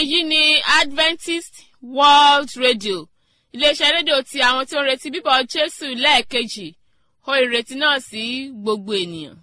èyí ni adventist world radio iléeṣẹ́ rédíò ti àwọn tí ó ń retí bíbọ̀ jésù lẹ́ẹ̀kejì ó ìrètí náà sí gbogbo ènìyàn.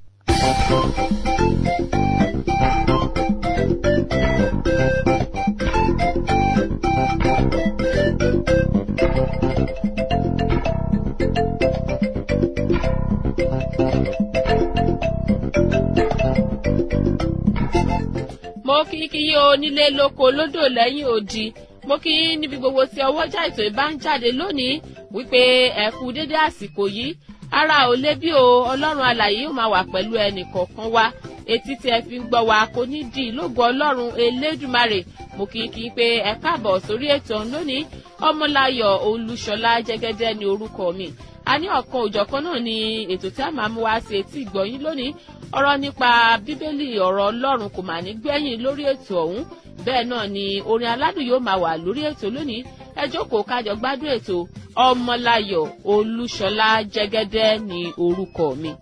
mo kí kí yí onílé lóko lódò lẹ́yìn odi mo kí yín níbi gbogbo tí ọwọ́jà ètò ìbá ń jáde lónìí wípé ẹ kú dédé àsìkò yìí ara ò lé bí o ọlọ́run alàyè yóò máa wà pẹ̀lú ẹnì kọ̀ọ̀kan wa etí tí ẹ fi ń gbọ́ wa kò ní di ìlógo ọlọ́run elédùmarè mo kí kí pé ẹ káàbọ̀ sórí ètò lónìí ọmọláyọ̀ olúṣọlá jẹ́gẹ́dẹ́ ní orúkọ mi a ní ọ̀kan òjọ̀kan náà ni ètò tí a máa mú wá sí etí ìgbọ̀yìn lónìí ọ̀rọ̀ nípa bíbélì ọ̀rọ̀ ọlọ́run kò mà ní gbẹ̀yìn lórí ètò ọ̀hún bẹ́ẹ̀ náà ni orin aládùn yóò máa wà lórí ètò lónìí ẹ jókòó kájọ gbádùn ètò ọmọláyọ̀ olúṣọlá jẹ́gẹ́dẹ́ ní orúkọ mi.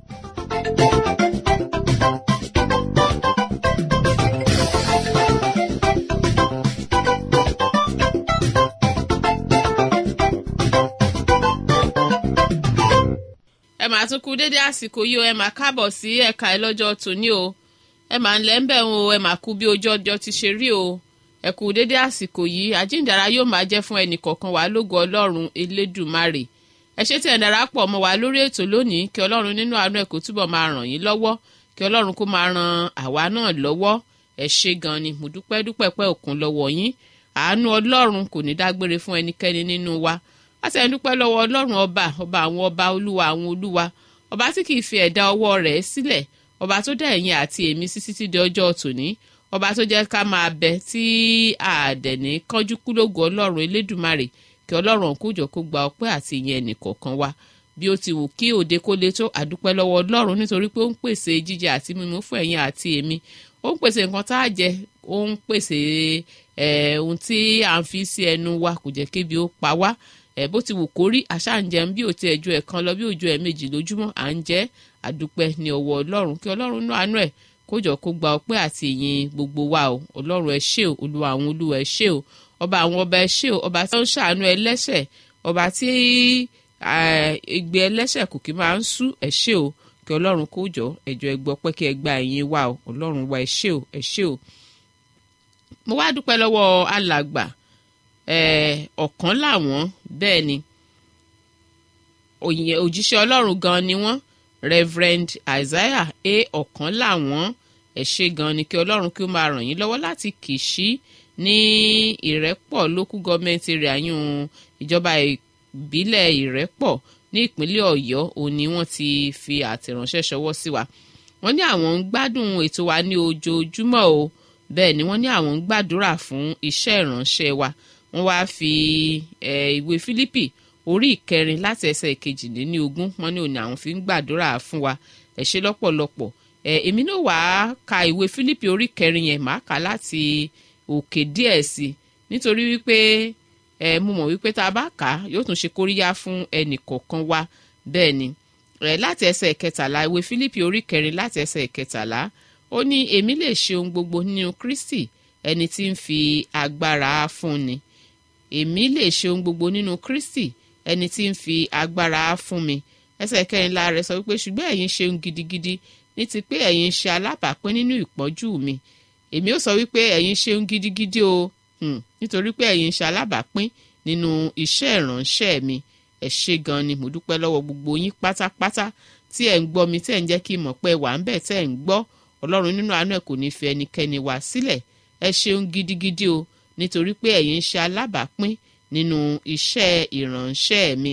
ẹ máa tún kú dédé àsìkò yìí o ẹ máa káàbọ̀ sí ẹ̀ka ẹ lọ́jọ́ tòní o ẹ máa ń lẹ́ ń bẹ̀ o ẹ máa kú bí ojú ọjọ́ ti ṣe rí o ẹ kú dédé àsìkò yìí àjíǹdàrà yóò máa jẹ́ fún ẹnì kọ̀ọ̀kan wá lógo ọlọ́run elédùmarè ẹ ṣé tí ẹ darapọ̀ mọ́ wa lórí ètò lónìí kí ọlọ́run nínú àánú ẹ̀ kó túbọ̀ máa ràn yín lọ́wọ́ kí ọlọ́run kó máa ran àwa náà lọ́wọ́ ẹ ṣé gan ni mo dúpẹ́ dúpẹ́ pẹ́ òkun lọ́wọ́ yín àánú ọlọ́run kò ní dágbére fún ẹnikẹ́ni nínú wa láti ẹni dúpẹ́ lọ́wọ́ ọlọ́run ọba ọba àwọn ọba olúwa àwọn olúwa ọba tí kìí fi ẹ̀dá ọwọ́ rẹ̀ sílẹ̀ ọba tó dá ẹ̀yin àti èmi sí títí di ọjọ́ tòní ọba tó jẹ́ ká máa bẹ tí àdẹ̀ní kánjú kúlógún ọlọ́run elédùmarè kí ọlọ́run kójọ kó gba ọpẹ́ àti ìyẹn ẹnìkọ̀ọ̀kan wa bí ó ti wù kí òde kó le tó àdúpẹ́ lọ́wọ́ ọlọ́run nítorí pé ó ń pèsè jíjẹ àti mímu fún ẹ̀yin àti èmi ó ń pèsè nǹkan tá a jẹ ó ń pèsè ohun tí à ń fi sí ẹnu wa kò jẹ́ kébi ó pa wá ẹ bó ti wù kó rí àṣà ń jẹun bí òtí ẹjọ ẹ̀kan lọ bí òjò ẹ̀ méjì lójúmọ́ à ń jẹ àdúpẹ́ ní ọwọ́ ọlọ́run kí ọlọ́run náà àánú ẹ̀ kójọ kó gba ọpẹ́ àti ìyìn gbogbo wa o ọlọ́run ẹ ṣé o olúwa àwọn olúwa ẹ ṣé o ọba àwọn ọba ẹ ṣé o ọba tí ó ń ṣàánú ẹlẹ́ṣẹ̀ ọba tí igbe ẹlẹ́ṣẹ̀ kò kí máa ń sú ẹ ṣé o kí ọlọ́run kójọ ẹjọ ẹ gbọ́ pé kí ẹ gba ìyìn wa o ọlọ́run wa ẹ ṣé o ẹ ṣé o mo wá dúpẹ́ lọ́wọ́ alàgbà ọ̀kan làwọn bẹ́ẹ̀ ni òjíṣẹ́ ọlọ́run gan ni wọ́n reverend isaiah a ọ̀kan làwọn ẹ ṣé gan ni kí ọlọ́run kí ó máa ràn yín lọ́wọ́ láti kìsí ní ìrẹ́pọ̀ local government area yún ìjọba ìbílẹ̀ ìrẹ́pọ̀ ní ìpínlẹ̀ ọ̀yọ́ òun ni wọ́n ti fi àtẹ̀ránṣẹ́ ṣọwọ́ sí wa wọ́n ní àwọn ń gbádùn ètò wa ní ojoojúmọ́ o bẹ́ẹ̀ ni wọ́n ní àwọn ń gbàdúrà fún iṣẹ́ ìránṣẹ́ wa wọ́n wáá fi ìwé fílípì orí ìkẹrin láti ẹsẹ̀ ìkejìlélógún wọ́n ní òní àwọn fi ń gbàdúrà fún wa ẹ ṣé lọ́pọ̀lọpọ̀ èmi náà wàá ka ìwé fílípì orí ìkẹrin yẹn màá kà láti òkè díẹ̀ sí i nítorí wípé mo mọ̀ wípé tá a bá kà á yóò tún ṣe kóríyá fún ẹnì kọ̀ọ̀kan wa bẹ́ẹ̀ ni láti ẹsẹ̀ ìkẹtàlá ìwé fílípì orí ìkẹrin láti ẹsẹ̀ ìkẹtàlá ó ní èmi lè ṣe ohun gbogbo nínú kristi ẹni tí ń fi agbára fúnni èmi lè ṣe ohun gbogbo nínú kristi ẹni tí ń fi agbára fún mi ẹsẹ̀ kẹrìnlá rẹ̀ sọ wípé ṣùgbọ́n ẹ̀yin ṣeun gidigidi ní ti pé ẹ̀yin ṣe alábàápín nínú ìpọ́njú mi èmi ó sọ wípé ẹ̀yin ṣeun gidigidi o nítorí pé ẹ̀yin ṣe alábàápín nínú iṣẹ́ ìránṣẹ́ mi ẹ ṣé gan ni mo dúpẹ́ lọ́wọ́ gbogbo yín pátápátá tí ẹ̀ ń gbọ́ mi tí ẹ̀ ń jẹ́ kí n mọ̀ pé wà ń bẹ̀ tẹ́ ẹ̀ ń gbọ́ ọlọ́run nínú àánú ẹ̀ kò ní fi ẹnikẹ́ni wá sílẹ̀ ẹ ṣeun gidigidi o nítorí pé ẹ̀yin ń ṣe alábàápín nínú iṣẹ́ ìránṣẹ́ mi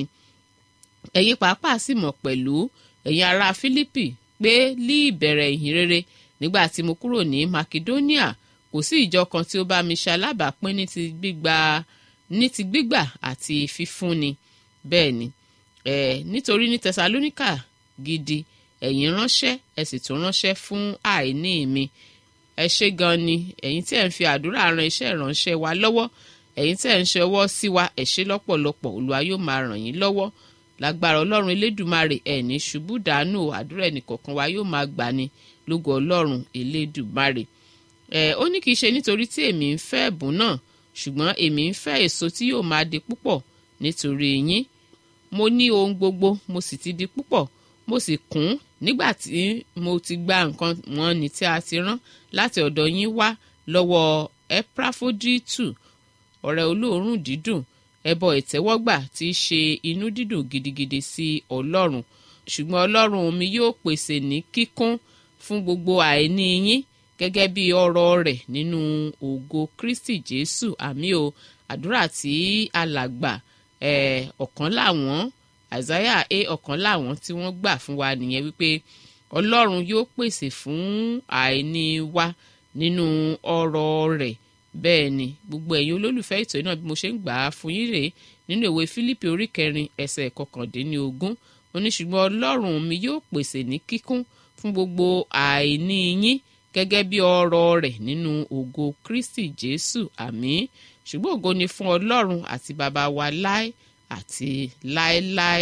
ẹ̀yin pàápàá sì mọ̀ pẹ̀lú ẹ̀yin ará Fílípì pé ní ìbẹ̀rẹ̀ ìhìn rere nígbà tí mo kúrò ní Makedonia kò sí ìjọ kan tí ó bá mi ṣe alábàápín ní ti gbígbà ní ti gbígbà àti fífúnni bẹ́ẹ̀ ni ẹ̀ nítorí ní Tẹsalóníkà gidi ẹ̀yin ránṣẹ́ ẹ sì tún ránṣẹ́ fún àìní mi ẹ ṣé gan ni ẹ̀yin tí ẹ̀ ń fi àdúrà ran iṣẹ́ ìránṣẹ́ wa lọ́wọ́ ẹ̀yin tí ẹ̀ ń ṣọwọ́ sí wa ẹ ṣé lọ́pọ̀lọpọ̀ Olúwa yóò máa ràn yín lọ́wọ́ lágbára Ọlọ́run Elédùmarè ẹ̀ ní ṣubú dànù àdúrà ẹnìkọ̀ọ̀kan wa yóò máa gbà ní lógo Ọlọ́run Elédùmarè ẹ̀ ó ní kì í ṣe nítorí tí èmi ń fẹ́ ẹ̀bùn náà ṣùgbọ́n èmi ń fẹ́ èso tí yóò máa di púpọ̀ nítorí yín mo ní ohun gbogbo mo sì ti di púpọ̀ mo sì kún nígbà tí mo ti gba nǹkan wọn ní tí a ti rán láti ọ̀dọ̀ yín wá lọ́wọ́ epafoditu ọ̀rẹ́ olóòórùn dídùn ẹbọ ìtẹ́wọ́gbà tí í ṣe inú dídùn gidigidi sí ọlọ́run ṣùgbọ́n ọlọ́run mi yóò pèsè ní kíkún fún gbogbo àìní yín gẹ́gẹ́ bí ọrọ̀ rẹ̀ nínú ògo kristi jésù àmì o àdúrà tí alàgbà ẹ̀ ọ̀kan làwọn àìsáyà a ọ̀kan làwọn tí wọ́n gbà fún wa nìyẹn wípé ọlọ́run yóò pèsè fún àìní wa nínú ọrọ̀ rẹ̀ bẹ́ẹ̀ ni gbogbo ẹ̀yin olólùfẹ́ ètò náà bí mo ṣe ń gbà á fún yín rèé nínú ìwé fílípì orí kẹrin ẹsẹ̀ kọkàndínlógún ó ní ṣùgbọ́n ọlọ́run mi yóò pèsè ní kíkún fún gbogbo àìní yín gẹ́gẹ́ bí ọrọ̀ rẹ̀ nínú ògo kristi jésù àmín ṣùgbọ́n ògo ni fún ọlọ́run àti bàbá wa láé àti láéláé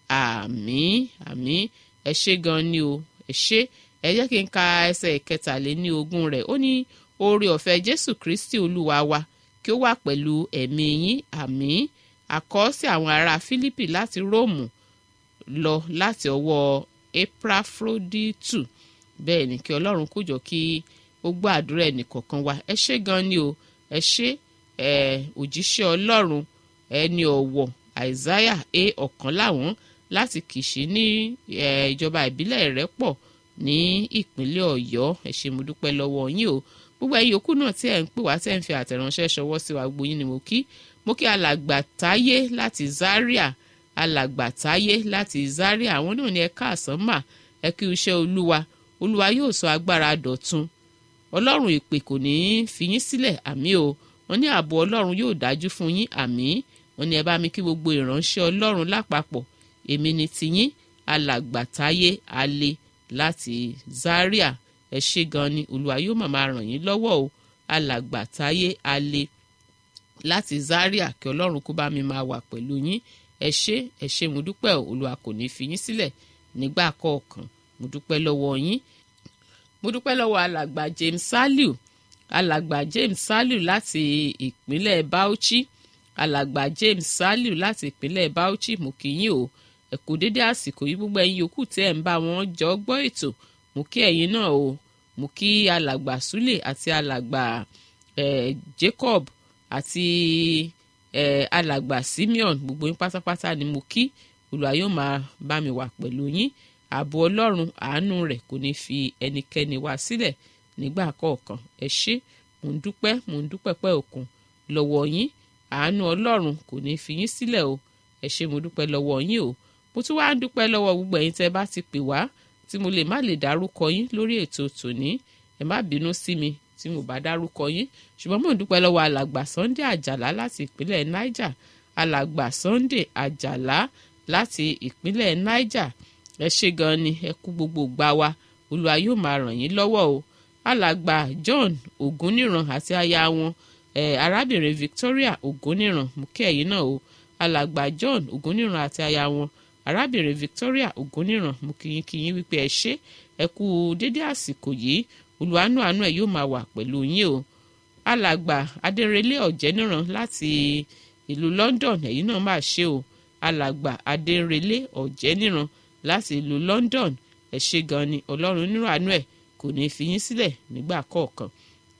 àmín àmín ẹ ṣé gan ni o ẹ ṣé ẹ jẹ́ kí n ka ẹsẹ̀ ìkẹtàléní ogún rẹ̀ ó ní oore ọ̀fẹ́ jésù kristi olúwa wa kí ó wà pẹ̀lú ẹ̀mí yín àmín àkọ́ sí àwọn ará fílípì láti róòmù lọ láti ọwọ́ epafroditu bẹ́ẹ̀ ni kí ọlọ́run kó jọ kí ó gbọ́ àdúrà ẹnìkọ̀ọ̀kan wa ẹ ṣé gan ni o ẹ ṣé ẹ òjíṣẹ́ ọlọ́run ẹni ọ̀wọ̀ àìsáyà a ọ̀kan láwọn láti kìsì ní ìjọba ìbílẹ̀ Ìrẹ́pọ̀ ní ìpínlẹ̀ Ọ̀yọ́ ẹ ṣé mo dúpẹ́ lọ́wọ́ yín o gbogbo ẹ̀yin yòókù náà tí ẹ̀ ń pè wá tẹ̀ ń fi àtẹ̀ránṣẹ́ ṣọwọ́ sí wa gbogbo yín ni mo kí mo kí alàgbà táyé láti Zaria alàgbà táyé láti Zaria àwọn náà ní ẹ káàsán mà ẹ kí iṣẹ́ olúwa olúwa yóò sọ agbára dọ̀tun ọlọ́run ìpè kò ní í fi yín sílẹ̀ àmì o wọ́n ní ààbò ọlọ́run yóò dájú fún yín àmì wọ́n ní ẹ bá mi kí gbogbo ìránṣẹ́ ọlọ́run lápapọ̀ èmi ni tiyín alàgbà táyé alẹ́ láti Zaria ẹ ṣé gan ni olúwa yóò máa ràn yín lọ́wọ́ o alàgbà táyé alẹ́ láti Zaria kí ọlọ́run kó bá mi máa wà pẹ̀lú yín ẹ ṣé ẹ ṣé mo dúpẹ́ o olúwa kò ní fi yín sílẹ̀ nígbà kọ̀ọ̀kan mo dúpẹ́ lọ́wọ́ yín mo dúpẹ́ lọ́wọ́ alàgbà James Saliu alàgbà James Saliu láti ìpínlẹ̀ Bauchi alàgbà James Saliu láti ìpínlẹ̀ Bauchi mo kí yín o ẹ kú dédé àsìkò yìí gbogbo ẹ̀yin yòókù tí ẹ̀ ń bá wọn jọ gbọ́ ètò mo kí ẹ̀yin náà o mo kí alàgbà Sule àti alàgbà eh, Jacob àti eh, alàgbà Simeon gbogbo yín pátápátá ni mo kí Olúwa yóò máa bá mi wà pẹ̀lú yín ààbò ọlọ́run àánú rẹ̀ kò ní fi ẹnikẹ́ni wá sílẹ̀ nígbà kọ̀ọ̀kan ẹ ṣé mò ń dúpẹ́ mò ń dúpẹ́ pẹ́ òkun lọ́wọ́ yín àánú ọlọ́run kò ní fi yín sílẹ̀ o ẹ ṣé mo dúpẹ́ lọ́wọ́ yín o mo tún wá ń dúpẹ́ lọ́wọ́ gbogbo ẹ̀yin tẹ́ bá ti pè wá tí mo lè má lè dárúkọ yín lórí ètò tòní ẹ má bínú sí mi tí mo bá dárúkọ yín ṣùgbọ́n mò ń dúpẹ́ lọ́wọ́ alàgbà Sunday Àjàlá láti ìpínlẹ̀ Niger alàgbà Sunday Àjàlá láti ìpínlẹ̀ Niger ẹ ṣé gan ni ẹ kú gbogbo gbà wá olúwa yóò máa ràn yín lọ́wọ́ o alàgbà John Ògúnníran àti aya wọn ẹ arábìnrin Victoria Ògúnníran mú kí ẹ̀yin náà o alàgbà John Ògúnníran àti aya wọn arábìnrin Victoria Ògúnníran mú kíyín kíyín wípé ẹ ṣé ẹ kú dédé àsìkò yìí olùwànú àánú ẹ yóò máa wà pẹ̀lú yín o alàgbà Adérelé Ọ̀jẹ́níran láti ìlú London ẹ̀yin náà máa ṣe o alàgbà Adérelé Ọ̀jẹ́níran láti ìlú London ẹ ṣé gan ni ọlọ́run nínú àánú ẹ̀ kò ní fi yín sílẹ̀ nígbà kọ̀ọ̀kan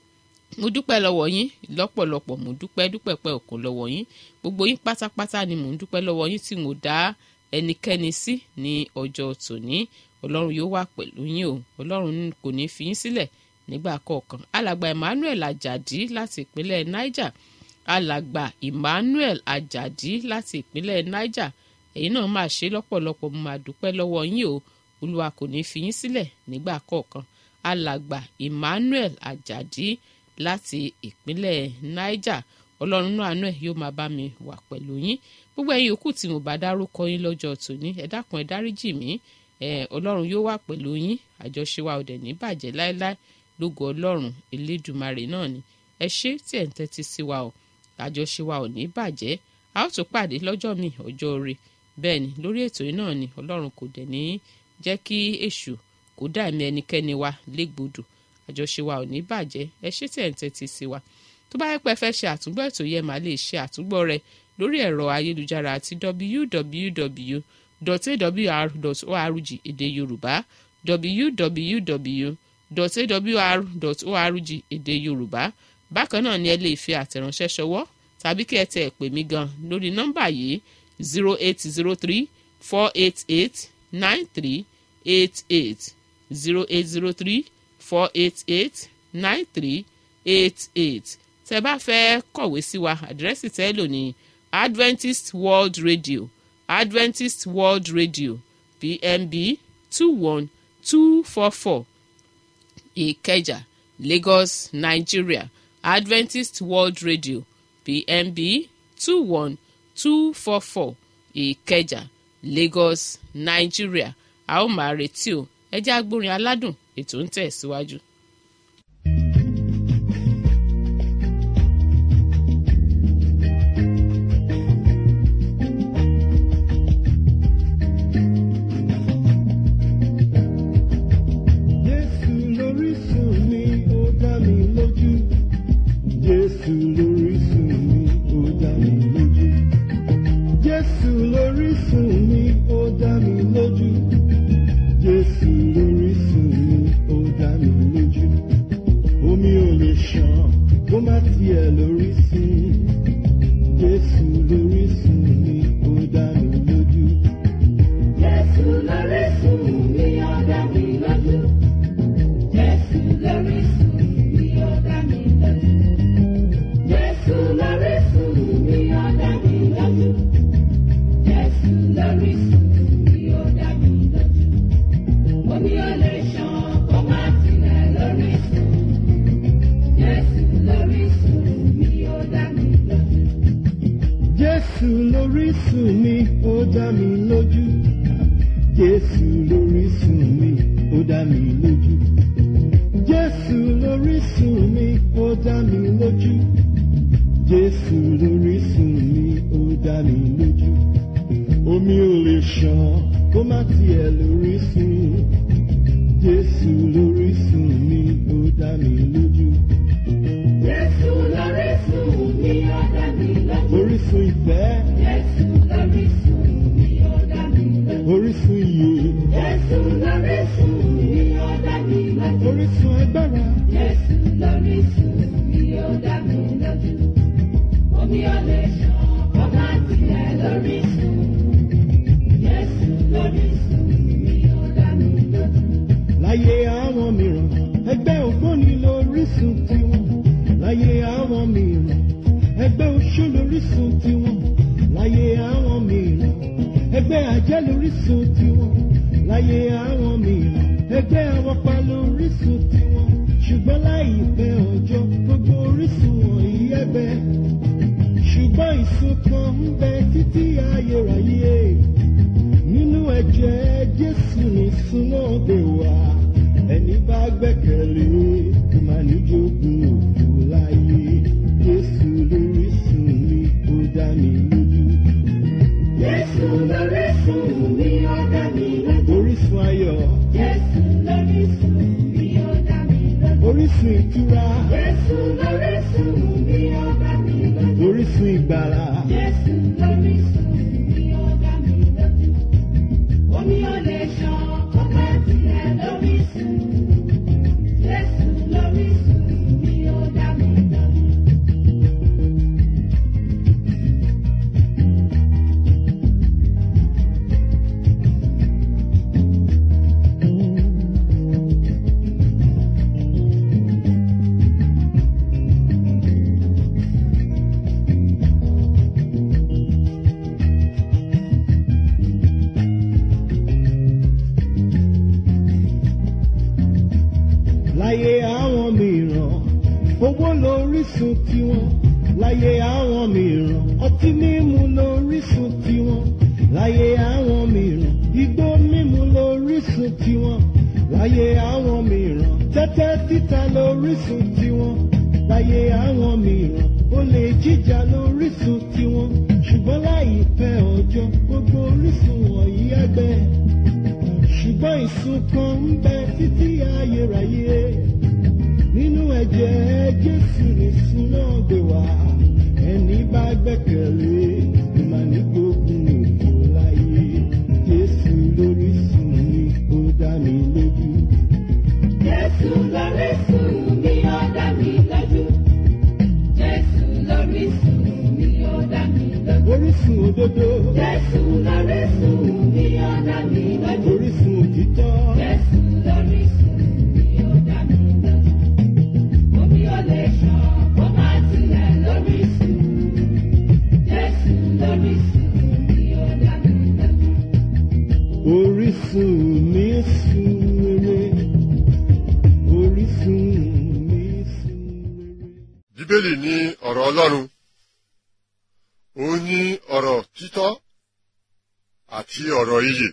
mo dúpẹ́ lọ́wọ́ yín lọ́pọ̀lọpọ̀ mo dúpẹ́ dúpẹ́ pẹ́ òkun lọ́wọ́ yín gbogbo yín pátápátá ni mo ń dúpẹ́ lọ́wọ́ yín tí mo dá ẹnikẹ́ni sí ní ọjọ́ tòní ọlọ́run yóò wà pẹ̀lú yín o ọlọ́run kò ní fi yín sílẹ̀ nígbà kọ̀ọ̀kan alàgbà Emmanuel Ajadi láti ìpínlẹ̀ Niger alàgbà Emmanuel Ajadi láti ìpínlẹ̀ Niger ẹ̀yin náà máa ṣe lọ́pọ̀lọpọ̀ mo máa dúpẹ́ lọ́wọ́ yín o olúwa kò ní fi yín sílẹ̀ nígbà kọ̀ọ̀kan alàgbà Emmanuel Ajadi láti ìpínlẹ̀ Niger ọlọ́run náà àánú ẹ̀ yóò máa bá mi wà pẹ̀lú yín gbogbo ẹ̀yin yòókù tí mo bá dárúkọ yín lọ́jọ́ tòní ẹ dákun ẹ dáríjì mí ẹ ọlọ́run yóò wà pẹ̀lú yín àjọṣe wa ò dẹ̀ ní bàjẹ́ láéláé lógo ọlọ́run elédùmarè náà ni ẹ ṣé tí ẹ̀ ń tẹ́tí sí wa o àjọṣe wa ò ní bàjẹ́ a ó tún pàdé lọ́jọ́ mi ọjọ́ rẹ̀ bẹ́ẹ̀ ni lórí ètò yìí náà ni ọlọ́run kò dẹ̀ ní jẹ́ kí èṣù kó dá ẹ̀mí ẹnikẹ́ni wa légbodò àjọṣe wa ò ní bàjẹ́ ẹ ṣé tí ẹ̀ ń tẹ́tí sí wa tó bá yẹ pé ẹ fẹ́ ṣe àtúngbọ́ ètò yẹn máa lè ṣe àtúngbọ́ rẹ̀ lórí ẹ̀rọ ayélujára àti www.awr.org èdè yorùbá www.awr.org èdè yorùbá bákan náà ni ẹ lè fi àtẹ̀ránṣẹ́ ṣọwọ́ tàbí kí ẹ tẹ ẹ pè mí gan lórí nọ́mbà yìí zero eight zero three four eight eight nine three eight eight zero eight zero three four eight eight nine three eight eight tẹ bá fẹ́ kọ̀wé sí wa àdírẹ́sì tẹ́ lò ní adventist world radio adventist world radio pmb two one two four four ìkẹjà lagos nigeria adventist world radio pmb two one two four four ìkẹjà lagos nigeria a ó máa retí o ẹ jẹ́ agbórin aládùn ètò ń tẹ̀ síwájú. Jésù lórísun mi, ó dá mi lójú. Jésù lórísun mi, ó dá mi lójú. Jésù lórísun mi, ó dá mi lójú. Jésù lórísun mi, ó dá mi lójú. Omi ò lè ṣàn kó má tiẹ̀ lórísun. Jésù lórísun mi, ó dá mi lójú. Jésù lórísun mi, ó dá mi lójú. Jésù lórísun mi, ó dá mi lójú. Jésù lórísun mi, ó dá mi lójú. Jésù lórísun mi, ó dá mi lójú. Omi ò lè ṣàn kó má tilẹ̀ lórísun. Jésù lórísun mi, ó dá mi lójú. Jésù lórísun mi, ó dá mi lójú. Jésù lórísun mi, ó dá mi lójú. Jésù lórísun mi, ó dá mi lójú. Jésù lórísun mi, ó dá mi lójú. Omi ò lè ṣàn kó má tiẹ̀ lórísun. Jésù lórísun mi, ó dá mi lójú. Jésù lórísun mi, ó dá mi lójú. Orísun ìfẹ́, Jésù lórísun mi, ó dá mi lójú. orísun ìyè, Jésù lórísun mi, ó dá mi lójú. orísun agbára. Jésù lórísun mi, ó dá mi lójú. Omi ò lè ṣàn kó má tilẹ̀ lórísun. Jésù lórísun mi, ó dá mi lójú. láyé àwọn mìíràn ẹgbẹ́ ògbóni lórísun tiwọn láyé àwọn mìíràn ẹgbẹ́ oṣó lórísun tiwọn láyé àwọn mìíràn ẹgbẹ́ àjẹ́ lórísun tiwọn láyé àwọn mìíràn ẹgbẹ́ awọ́pa lórísun tiwọn ṣùgbọ́n láìpẹ́ ọjọ́ gbogbo orísun wọ̀nyí ẹgbẹ́ ṣùgbọ́n ìsun kan ń bẹ títí ayérayé nínú ẹ̀jẹ̀ jésù ní súnmọ́dé wa ẹni bá gbẹ́kẹ̀lé máa ní jogún òkú láyé jésù lórísun mi ó dá mi lójú Jésù lórísun mi, ó dá mi lójú. orísun ayọ̀ Jésù lórísun mi, ó dá mi lójú. orísun ìtura Jésù lórísun mi, ó dá mi lójú. orísun ìgbàlà Jésù lórísun mi, ó dá mi lójú. Omi ò lè ṣàn kó má tilẹ̀ lórísun. Jésù lórísun mi, ó dá mi lójú. láyé àwọn mìíràn owó lórísun tiwọn láyé àwọn mìíràn ọtí mímu lórísun tiwọn láyé àwọn mìíràn igbó mímu lórísun tiwọn láyé àwọn mìíràn tẹ́tẹ́ títa lórísun tiwọn láyé àwọn mìíràn olè jíjà lórísun tiwọn ṣùgbọ́n láìpẹ́ ọjọ́ gbogbo orísun wọ̀nyí ẹgbẹ́ ṣùgbọ́n ìsun kan ń bẹ títí ayérayé jẹ́ Jésù ní súná gbé wá. Ẹni bá gbẹ́kẹ̀lé ló máa ní gbógun òfò láyé. Jésù lórísun mi, ó dá mi lójú. Jésù lórísun mi, ó dá mi lójú. Jésù lórísun mi, ó dá mi lójú. Orísun òdodo, Jésù lórísun mi, ó dá mi lójú. orísun òtítọ́. Jésù lórísun mi, ó dá mi lójú. Omi ò lè ṣàn kó má tilẹ̀ lórísun. Jésù lórísun mi, ó dá mi lójú. Orísun mi sun rere. Orísun mi sun rere. bíbélì ní ọ̀rọ̀ ọlọ́run ó ní ọ̀rọ̀ títọ́ àti ọ̀rọ̀ iyè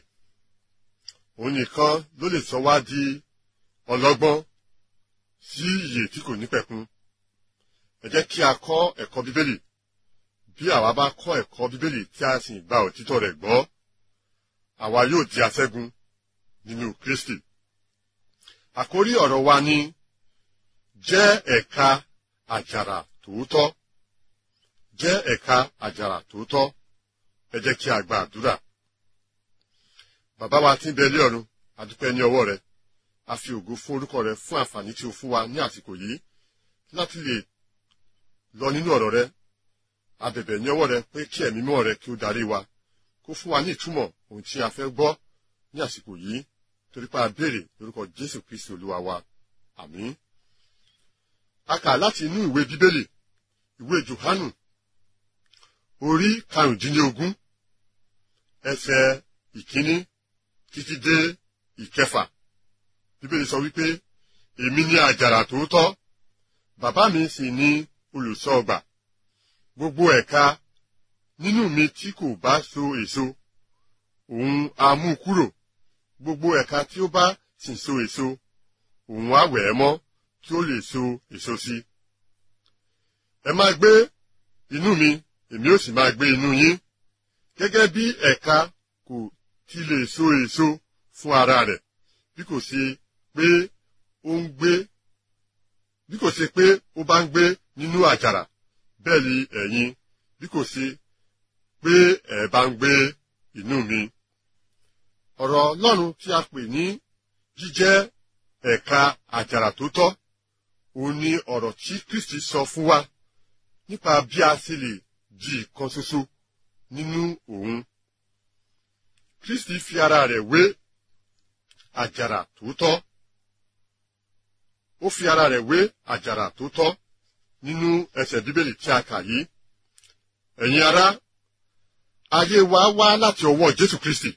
òun nìkan ló lè sọ wá di ọlọ́gbọ́n sí iyè tí kò ní pẹ̀kun ẹ jẹ́ kí a kọ́ ẹ̀kọ́ bíbélì bí àwa bá kọ́ ẹ̀kọ́ bíbélì tí a sì gba òtítọ́ rẹ̀ gbọ́ àwa yóò di aṣẹ́gun nínú kristi àkórí ọ̀rọ̀ wa ní jẹ́ ẹ̀ka àjàrà tòótọ́ jẹ́ ẹ̀ka àjàrà tòótọ́ ẹ jẹ́ kí a gba àdúrà. bàbá wa tí ń bẹ ilé ọ̀run a dúpẹ́ ní ọwọ́ rẹ a fi ògo fún orúkọ rẹ fún àǹfààní tí o fún wa ní àsìkò yìí láti lè lọ nínú ọ̀rọ̀ rẹ a bẹ̀bẹ̀ ní ọwọ́ rẹ pé kí ẹ̀mí mọ́ rẹ kí ó darí wa kó fún wa ní ìtumọ̀ ohun tí a fẹ́ gbọ́ ní àsìkò yìí torí pé a béèrè lórúkọ jésù kristi olúwa wa àmín a kà láti inú ìwé bíbélì ìwé johanu orí karùndínlógún ẹsẹ̀ ìkíní títí dé ìkẹfà bíbélì sọ wípé èmi ni àjàrà tòótọ́ bàbá mi sì ni olùṣọ́ ọgbà gbogbo ẹ̀ka nínú mi tí kò bá so èso òun á mú kúrò gbogbo ẹ̀ka tí ó bá sì so èso òun á wẹ̀ ẹ́ mọ́ kí ó lè so èso sí. ẹ máa gbé inú mi èmi ó sì máa gbé inú yín gẹ́gẹ́ bí ẹ̀ka kò ti lè so èso fún ara rẹ̀ bí kò ṣe pé ó ń gbé bí kò ṣe pé ó bá ń gbé nínú àjàrà bẹ́ẹ̀ ni ẹ̀yin bí kò ṣe pé ẹ̀ bá ń gbé inú mi. ọ̀rọ̀ ọlọ́run tí a pè ní jíjẹ́ ẹ̀ka àjàrà tó tọ́ òun ni ọ̀rọ̀ tí kristi sọ fún wa nípa bí a ṣe lè di ìkan ṣoṣo nínú òun. kristi fi ara rẹ̀ wé àjàrà tó tọ́ ó fi ara rẹ̀ wé àjàrà tó tọ́ nínú ẹsẹ̀ bíbélì tí a kà yìí. ẹ̀yin ará ayé wa wá láti ọwọ́ jésù kristi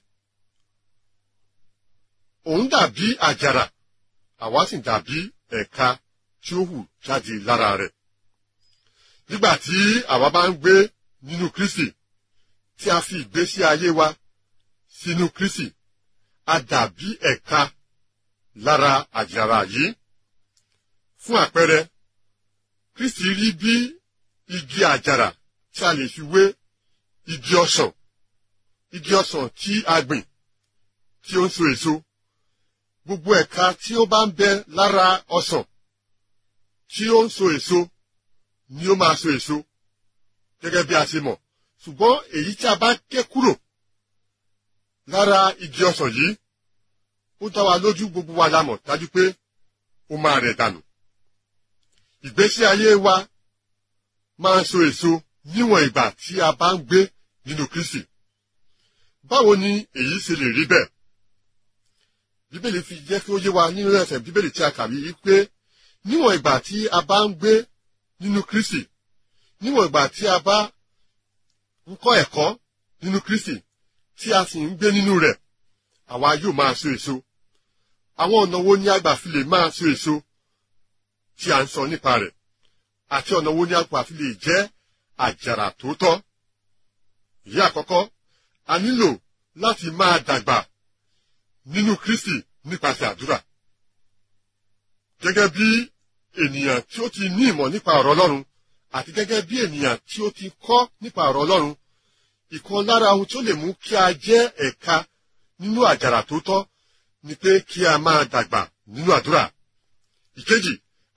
òun dàbí àjàrà àwa sì dàbí ẹ̀ka tí ó hù jáde lára rẹ̀. nígbà tí àwa bá ń gbé nínú kristi tí a fi ìgbésí ayé wa sínú kristi a dàbí ẹ̀ka lára àjàrà yìí. fún àpẹẹrẹ kristi rí bí igi àjàrà tí a lè fi wé igi ọsàn igi ọsàn tí a gbìn tí ó ń so èso gbogbo ẹ̀ka tí ó bá ń bẹ lára ọsàn tí ó ń so èso ni ó máa so èso gẹ́gẹ́ bí a ṣe mọ̀ ṣùgbọ́n èyí tí a bá ké kúrò lára igi ọsàn yìí ó dá wa lójú gbogbo wa la mọ̀ dájú pé ó máa rẹ̀ dànù ìgbésí ayé wa máa ń so èso níwọ̀n ìgbà tí a bá ń gbé nínú Kristi báwo ni èyí ṣe lè rí bẹ́ẹ̀ bíbélì fi jẹ́ kí ó yé wa nínú ẹsẹ̀ bíbélì tí a kà yìí pé níwọ̀n ìgbà tí a bá ń gbé nínú Kristi níwọ̀n ìgbà tí a bá ń kọ́ ẹ̀kọ́ nínú Kristi tí a sì ń gbé nínú rẹ̀ àwa yóò máa so èso àwọn ọ̀nà wo ni a gbà fi lè máa so èso tí a ń sọ nípa rẹ̀ àti ọ̀nà wo ni a gbà fi lè jẹ́ àjàrà tòótọ́ ìyí àkọ́kọ́ a nílò láti máa dàgbà nínú Kristi nípasẹ̀ àdúrà. Gẹ́gẹ́ bí ènìyàn tí ó ti ní ìmọ̀ nípa ọ̀rọ̀ Ọlọ́run àti gẹ́gẹ́ bí ènìyàn tí ó ti kọ́ nípa ọ̀rọ̀ Ọlọ́run, ìkan lára ohun tí ó lè mú kí a jẹ́ ẹ̀ka nínú àjàrà tó tọ́ ni pé kí a máa dàgbà nínú àdúrà. Ìkejì,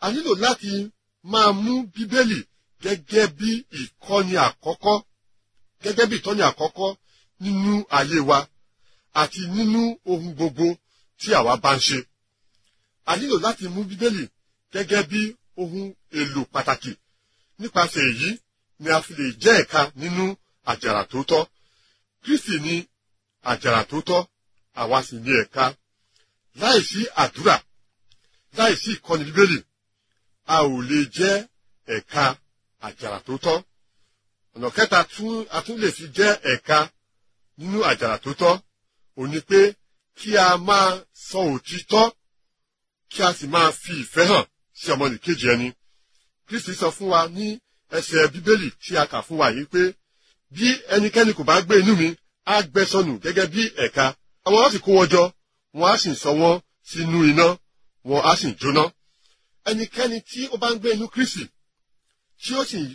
a nílò láti máa mú bíbélì gẹ́gẹ́ bí ìkọ́ni àkọ́kọ́ gẹ́gẹ́ bí ìtọ́ni àkọ́kọ́ nínú ayé wa àti nínú ohun gbogbo tí àwa bá ń ṣe. a nílò láti mú bíbélì gẹ́gẹ́ bí ohun èlò pàtàkì nípasẹ̀ èyí ni a fi lè jẹ́ ẹ̀ka nínú àjàrà tó tọ́. Kristi ni àjàrà tó tọ́ àwa sì ní ẹ̀ka. láìsí àdúrà láìsí ìkọ́ni bíbélì a ò lè jẹ́ ẹ̀ka àjàrà tó tọ́. ọ̀nà kẹta tún a tún lè fi jẹ́ ẹ̀ka nínú àjàrà tó tọ́ ò ní pé kí a máa sọ òtítọ́ kí a sì máa fi ìfẹ́ hàn sí ọmọnìkejì ẹni. Kristi sọ fún wa ní ẹsẹ̀ bíbélì tí a kà fún wa yìí pé bí ẹnikẹ́ni kò bá gbé inú mi á gbẹ sọnù gẹ́gẹ́ bí ẹ̀ka àwọn á sì kó wọn jọ wọn á sì sọ wọn sínú iná wọn á sì jóná. ẹnikẹ́ni tí ó bá ń gbé inú Kristi tí ó sì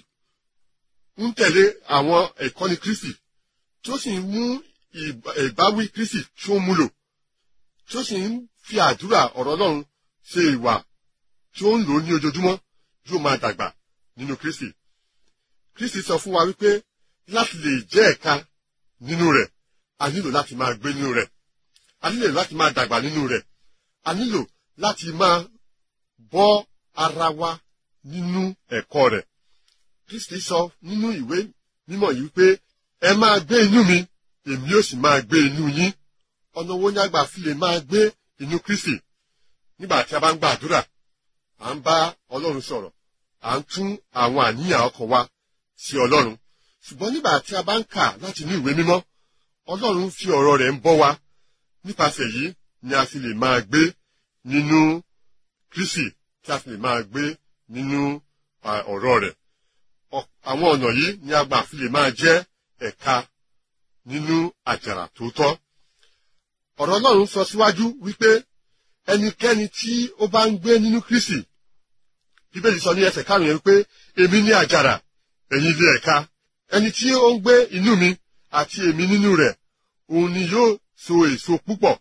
ń tẹ̀lé àwọn ẹ̀kọ́ni Kristi tí ó sì ń mú ìbáwí Kristi tí ó ń múlò tí ó sì ń fi àdúrà ọ̀rọ̀ Ọlọ́run ṣe ìwà tí ó ń lò ní ojoojúmọ́ yóò máa dàgbà nínú Kristi. Kristi sọ fún wa wípé láti lè jẹ́ ẹ̀ka nínú rẹ̀ a nílò láti máa gbé nínú rẹ̀ a nílò láti máa dàgbà nínú rẹ̀ a nílò láti máa bọ́ ara wa nínú ẹ̀kọ́ rẹ̀. Kristi sọ nínú ìwé mímọ́ yìí wípé ẹ máa gbé inú mi èmi yóò sì máa gbé inú yín ọ̀nà wo ni àgbà fi lè máa gbé inú Kristi nígbà tí a bá ń gbàdúrà à ń bá Ọlọ́run sọ̀rọ̀ à ń tún àwọn àníyàn ọkàn wa sí Ọlọ́run ṣùgbọ́n nígbà tí a bá ń kà láti ní ìwé mímọ́ Ọlọ́run fi ọ̀rọ̀ rẹ̀ ń bọ́ wa nípasẹ̀ yìí ni a fi lè máa gbé nínú Kristi tí a fi lè máa gbé nínú ọ̀rọ̀ rẹ̀ àwọn ọ̀nà yìí ni a gbà fi lè máa jẹ́ ẹ̀ka nínú àjàrà tó tọ́ ọ̀rọ̀ Ọlọ́run sọ síwájú wípé ẹnikẹ́ni tí ó bá ń gbé nínú Kristi bíbélì sọ ní ẹsẹ̀ karùn-ún yẹn wípé èmi ní àjàrà ẹ̀yin ilé ẹ̀ka ẹni tí ó ń gbé inú mi àti èmi nínú rẹ̀ òun ni yóò so èso púpọ̀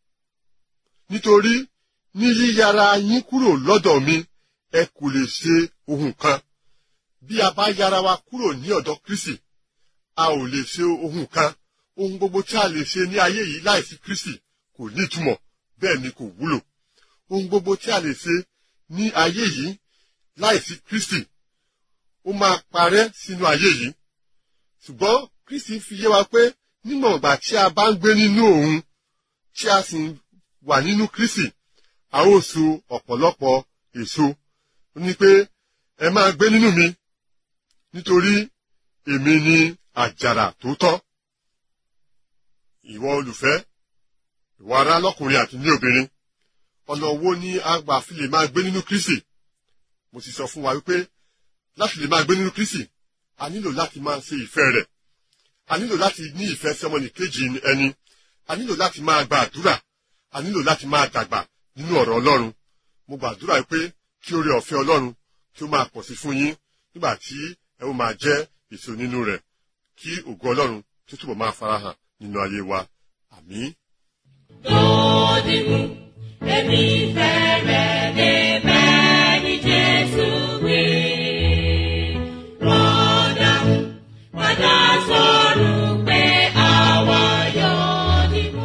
nítorí ní yíyára yín kúrò lọ́dọ̀ mi ẹ kò lè ṣe ohun kan bí a bá yára wa kúrò ní ọ̀dọ̀ Kristi a ò lè ṣe ohun kan ohun gbogbo tí a lè ṣe ní ayé yìí láìsí Kristi kò ní ìtumọ̀ bẹ́ẹ̀ ni kò wúlò ohun gbogbo tí a lè ṣe ní ayé yìí láìsí Kristi ó máa parẹ́ sínú ayé yìí ṣùgbọ́n Kristi fi yé wa pé nímọ̀ ìgbà tí a bá ń gbé nínú òun tí a sì wà nínú Kristi a ó so ọ̀pọ̀lọpọ̀ èso ó ní pé ẹ máa gbé nínú mi nítorí èmi ni àjàrà tó tọ́ ìwọ olùfẹ́ ìwọ ará lọ́kùnrin àti ní obìnrin ọ̀nà wo ni a gbà fi lè máa gbé nínú Kristi mo sì sọ fún wa wípé láti lè máa gbé nínú Kristi a nílò láti máa ṣe ìfẹ́ rẹ̀ a nílò láti ní ìfẹ́ sí ọmọnìkejì ẹni a nílò láti máa gba àdúrà a nílò láti máa dàgbà nínú ọ̀rọ̀ Ọlọ́run mo gbàdúrà pé kí oore ọ̀fẹ́ Ọlọ́run kí ó máa pọ̀ sí fún yín nígbà tí ẹ ó máa jẹ́ èso nínú rẹ̀ kí ògo Ọlọ́run tó túbọ̀ máa farahàn nínú ayé wa àmín. Dòdìmú, èmi fẹ́ rẹ̀ débẹ̀ ní Jésù wí. Rọ́dà, padà sọ̀rọ̀ pé àwa yóò dìmú.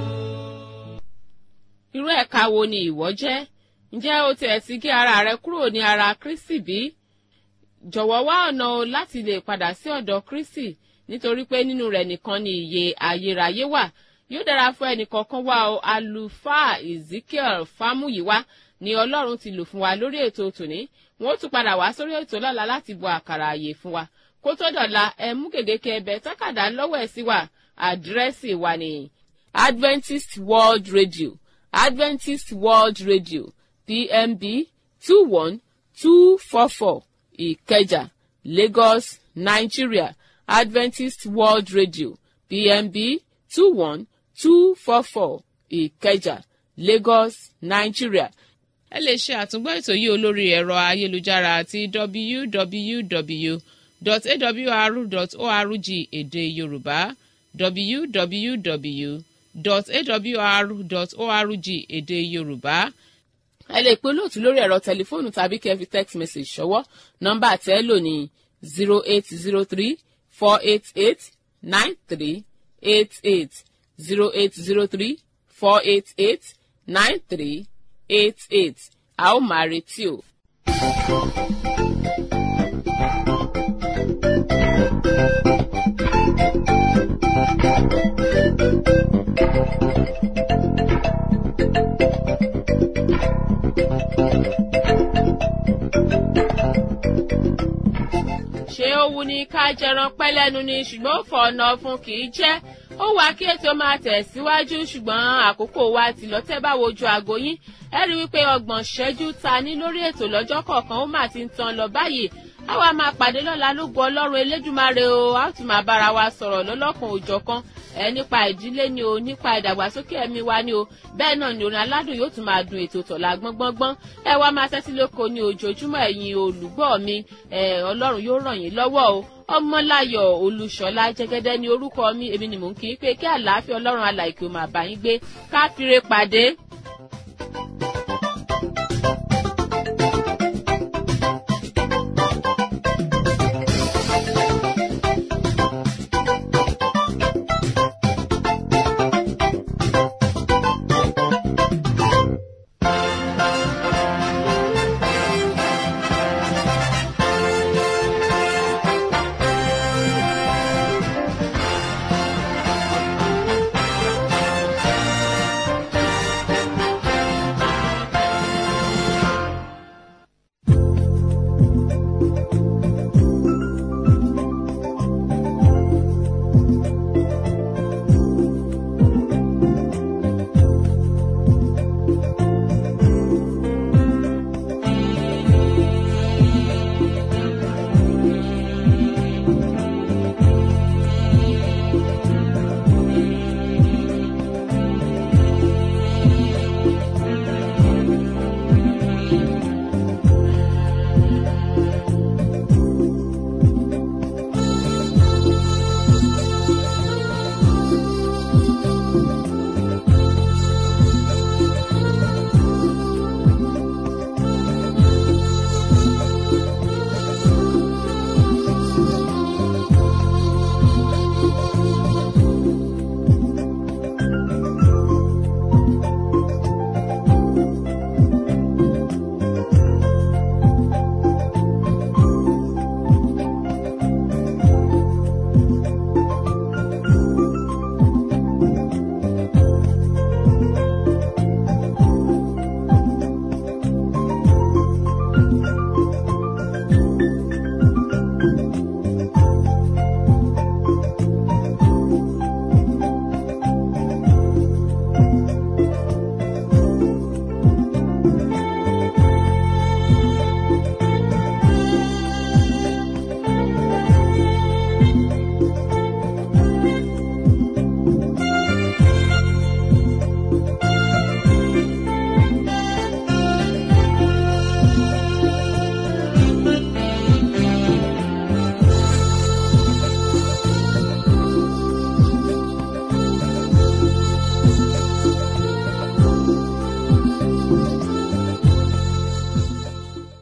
irú ẹ̀ka wo ni ìwọ jẹ́ ǹjẹ́ o tiẹ̀ ti gé ara rẹ kúrò ní ara Kristi bí? jọ̀wọ́ wá ọ̀nà o láti lè padà sí ọ̀dọ̀ Kristi nítorí pé nínú rẹ̀ nìkan ni ìyè ayérayé wà yóò dára fún ẹnìkọ̀ọ̀kan wa o àlùfáà Ezekiel Fámúyíwá ni Ọlọ́run ti lò fún wa lórí ètò tòní wọn ó tún padà wá sórí ètò lọ́la láti bọ àkàrà àyè fún wa kó tó dọ̀la ẹ mú gègéke ẹbẹ tákàdá lọ́wọ́ ẹ̀ sí wa àdírẹ́sì wa ní Adventist World Radio Adventist World Radio PMB two one two four four Ìkẹjà Lagos Nigeria Adventist World Radio PMB two one two four four Ìkẹjà Lagos Nigeria. ẹ lè ṣe àtúngbọ́ ètò yìí olórí ẹ̀rọ ayélujára àti www.awr.org èdè Yorùbá www.awr.org èdè Yorùbá ẹ lè pe olóòtú lórí ẹ̀rọ tẹlifóònù tàbí kẹ́ fi text message ṣọwọ́ nọ́mbà tẹ́ lò ní zero eight zero three four eight eight nine three eight eight zero eight zero three four eight eight nine three eight eight a ó máa retí o. ṣé ó wu ni ká jẹran pẹ́ lẹ́nu ni ṣùgbọ́n ó fọ ọ̀nà fún kì í jẹ́ ó wá kí ètò máa tẹ̀síwájú ṣùgbọ́n àkókò wa ti lọ tẹ́ bá wojú aago yín ẹ rí wípé ọgbọ̀n ṣẹ́jú ta ní lórí ètò lọ́jọ́ kọ̀ọ̀kan ó mà ti ń tan lọ báyìí àwa máa pàdé lọ́la lógo ọlọ́run elédùmarè o a ó tún máa bára wa sọ̀rọ̀ lọ́lọ́kan òjọ̀kan ẹ nípa ìdílé ni o nípa ìdàgbàsókè ẹ̀mí wa ni o bẹ́ẹ̀ náà ni orin aládùn yóò tún máa dun ètò tọ̀la gbọ́ngbọ́ngbọ́n ẹ wá máa tẹ́tí lóko ní ojoojúmọ́ ẹ̀yin olùgbọ́ mi ẹ ọlọ́run yóò ràn yín lọ́wọ́ o ọmọláyọ̀ olúṣọlá jẹ́gẹ́dẹ́ ní orúkọ mi èmi ni mò ń kí i pé kí àlàáfíà ọlọ́run alàìkè ó máa bá yín gbé ká fire pàdé